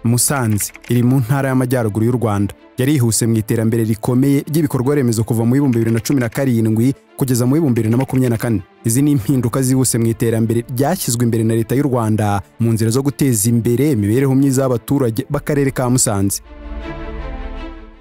musanze iri mu ntara y'amajyaruguru y'u rwanda yarihuse mu iterambere rikomeye ry'ibikorwa remezo kuva mu w'ibihumbi bibiri na cumi na karindwi kugeza mu w'ibihumbi bibiri na makumyabiri na kane izi ni impinduka zihuse mu iterambere ryashyizwe imbere na leta y'u rwanda mu nzira zo guteza imbere imibereho myiza y'abaturage b'akarere ka musanze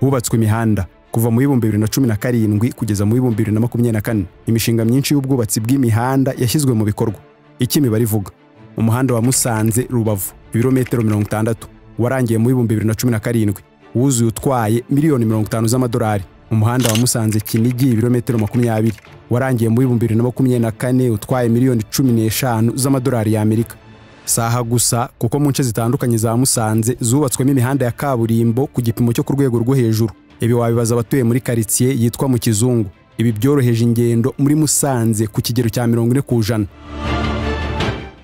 hubatswe imihanda kuva mu w'ibihumbi bibiri na cumi na karindwi kugeza mu w'ibihumbi bibiri na makumyabiri na kane imishinga myinshi y'ubwubatsi bw'imihanda yashyizwe mu bikorwa iki imibare ivuga umuhanda wa musanze rubavu ibirometero mirongo itandatu warangiye mu w'ibihumbi bibiri na cumi na karindwi wuzuye utwaye miliyoni mirongo itanu z'amadolari umuhanda wa musanze kinigi ibirometero makumyabiri warangiye mu w'ibihumbi bibiri na makumyabiri na kane utwaye miliyoni cumi n'eshanu z'amadolari y'amerika si aha gusa kuko mu nce zitandukanye za musanze zubatswemo imihanda ya kaburimbo ku gipimo cyo ku rwego rwo hejuru ibi wabibaza abatuye muri karitsiye yitwa mu kizungu ibi byoroheje ingendo muri musanze ku kigero cya mirongo ine ku ijana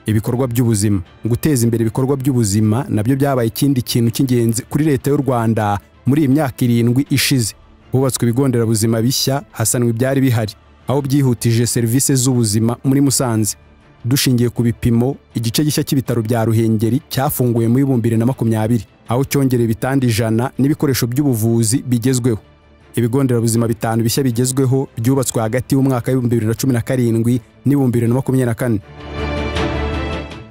ibikorwa by'ubuzima guteza imbere ibikorwa by'ubuzima nabyo byabaye ikindi kintu cy'ingenzi kuri leta y'u rwanda muri iyi myaka irindwi ishize hubatswe ibigo nderabuzima bishya hasanwa ibyari bihari aho byihutije serivisi z'ubuzima muri musanze dushingiye ku bipimo igice gishya cy'ibitaro bya ruhengeri cyafunguye mu w'ibihumbi bibiri na makumyabiri aho cyongereye ibitanda ijana n'ibikoresho by'ubuvuzi bigezweho ibigo nderabuzima bitanu bishya bigezweho byubatswe hagati y'umwaka w'ibihumbi bibiri na cumi na karindwi n'ibihumbi bibiri na makumyabiri na kane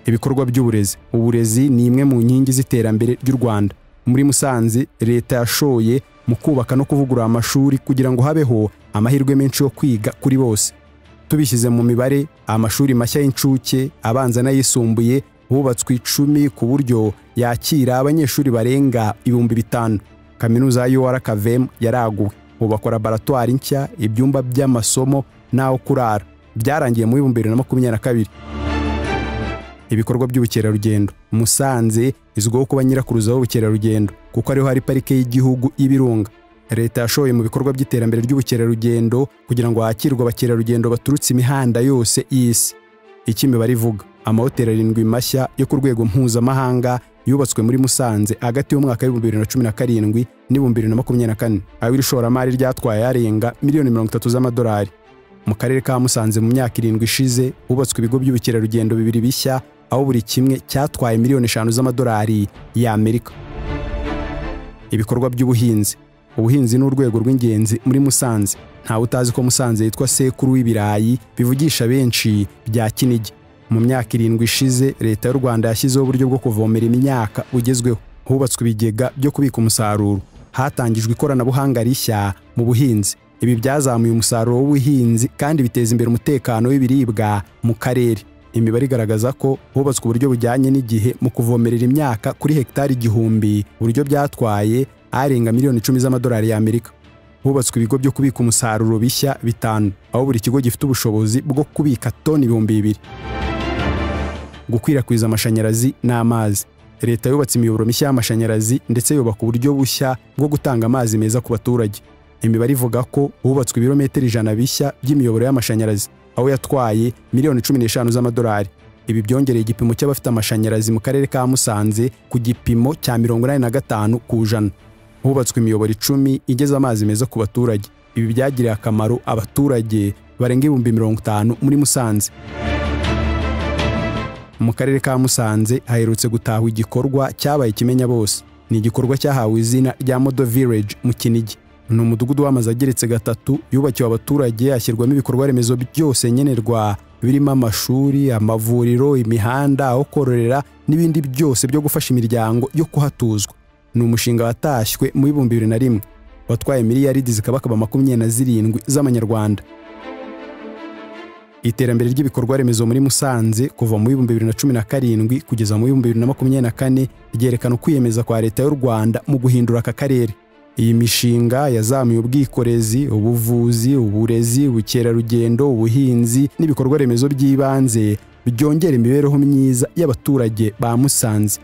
ibikorwa by'uburezi uburezi ni imwe mu nkingi z'iterambere ry'u rwanda muri musanze leta yashoye mu kubaka no kuvugurura amashuri kugira ngo habeho amahirwe menshi yo kwiga kuri bose tubishyize mu mibare amashuri mashya y'incuke abanza n'ayisumbuye hubatswe icumi ku buryo yakira abanyeshuri barenga ibihumbi bitanu kaminuza ya ur kavem yaraguwe hubakwa laboratwari nshya ibyumba by'amasomo n'aho kurara byarangiye mu bihumbi bibiri na makumyabiri na kabiri ibikorwa by'ubukerarugendo musanze izwiho kuba nyirakuruza w'ubukerarugendo kuko ariho hari parike y'igihugu y'ibirunga leta yashoye mu bikorwa by'iterambere ry'ubukerarugendo kugira ngo hakirwe abakerarugendo baturutse imihanda yose y'isi iki imibare ivuga amahoteli arindwi mashya yo ku rwego mpuzamahanga yubatswe muri musanze hagati y'umwaka w'ibihumbi bibiri na cumi na karindwi n'ibihumbi bibiri na makumyabiri na kane aho iri shoramari ryatwaye arenga miliyoni mirongo itatu z'amadolari mu karere ka musanze mu myaka irindwi ishize hubatswe ibigo by'ubukerarugendo bibiri bishya aho buri kimwe cyatwaye miliyoni eshanu z'amadolari y'amerika ibikorwa by'ubuhinzi ubuhinzi ni urwego rw'ingenzi muri musanze ntawe utazi ko musanze yitwa sekuru w'ibirayi bivugisha benshi bya kinigi mu myaka irindwi ishize leta y'u rwanda yashyizeho uburyo bwo kuvomera imyaka bugezweho hubatswe ibigega byo kubika umusaruro hatangijwe ikoranabuhanga rishya mu buhinzi ibi byazamuye umusaruro w'ubuhinzi kandi biteza imbere umutekano w'ibiribwa mu karere imibare igaragaza ko hubatswe uburyo bujyanye n'igihe mu kuvomerera imyaka kuri hegitari igihumbi uburyo byatwaye arenga miliyoni icumi z'amadolari y'amerika hubatswe ibigo byo kubika umusaruro bishya bitanu aho buri kigo gifite ubushobozi bwo kubika toni ibihumbi bibiri gukwirakwiza amashanyarazi n'amazi leta yubatse imiyoboro mishya y'amashanyarazi ndetse yubaka uburyo bushya bwo gutanga amazi meza ku baturage imibare ivuga ko hubatswe ibirometero ijana bishya by'imiyoboro y'amashanyarazi aho yatwaye miliyoni cumi n'eshanu z'amadolari ibi byongereye igipimo cy'abafite amashanyarazi mu karere ka musanze ku gipimo cya mirongo inani na gatanu ku ijana hubatswe imiyoboro icumi igeze amazi meza ku baturage ibi byagiriye akamaro abaturage barenga ibihumbi mirongo itanu muri musanze mu karere ka musanze haherutse gutahwa igikorwa cyabaye kimenya bose ni igikorwa cyahawe izina rya modo village mu kinigi ni umudugudu w'amazu ageretse gatatu yubakiwe abaturage ashyirwamo ibikorwa remezo byose nkenerwa birimo amashuri amavuriro imihanda aho kororera n'ibindi byose byo gufasha imiryango yo kuhatuzwa ni umushinga watashywe mu bihumbi bibiri na rimwe watwaye miliyaridi zikabakaba makumyabiri na zirindwi z'amanyarwanda iterambere ry'ibikorwa remezo muri musanze kuva mu bihumbi bibiri na cumi na karindwi kugeza mu bihumbi bibiri na makumyabiri na kane ryerekana ukwiyemeza kwa leta y'u rwanda mu guhindura aka karere iyi mishinga yazamuye ubwikorezi ubuvuzi uburezi ubukerarugendo ubuhinzi n'ibikorwa remezo by'ibanze byongera imibereho myiza y'abaturage ba musanze